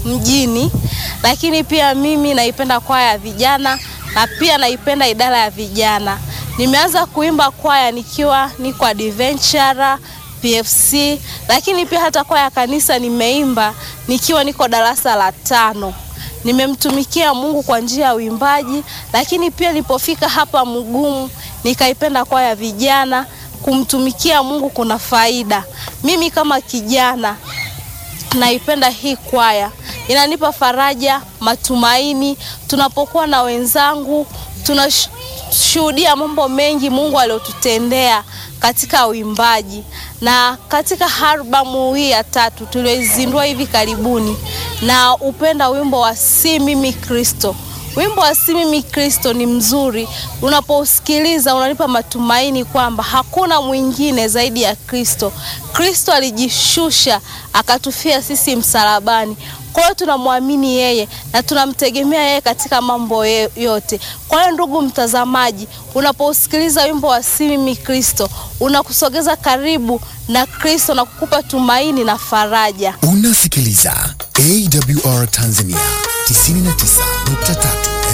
mjini, lakini pia mimi naipenda kwaya ya vijana na pia naipenda idara ya vijana. Nimeanza kuimba kwaya nikiwa niko adventure PFC, lakini pia hata kwaya ya kanisa nimeimba nikiwa niko darasa la tano. Nimemtumikia Mungu kwa njia ya uimbaji, lakini pia nilipofika hapa Mugumu nikaipenda kwaya ya vijana. Kumtumikia Mungu kuna faida. Mimi kama kijana naipenda hii kwaya, inanipa faraja, matumaini. Tunapokuwa na wenzangu, tunashuhudia mambo mengi Mungu aliyotutendea katika uimbaji. Na katika albamu hii ya tatu tulioizindua hivi karibuni, na upenda wimbo wa si mimi Kristo. Wimbo wa si mimi Kristo ni mzuri, unapousikiliza unanipa matumaini kwamba hakuna mwingine zaidi ya Kristo. Kristo alijishusha akatufia sisi msalabani. Kwa hiyo tunamwamini yeye na tunamtegemea yeye katika mambo yote. Kwa hiyo ndugu mtazamaji, unapousikiliza wimbo wa si mimi Kristo, unakusogeza karibu na Kristo na kukupa tumaini na faraja. Unasikiliza AWR Tanzania 99.3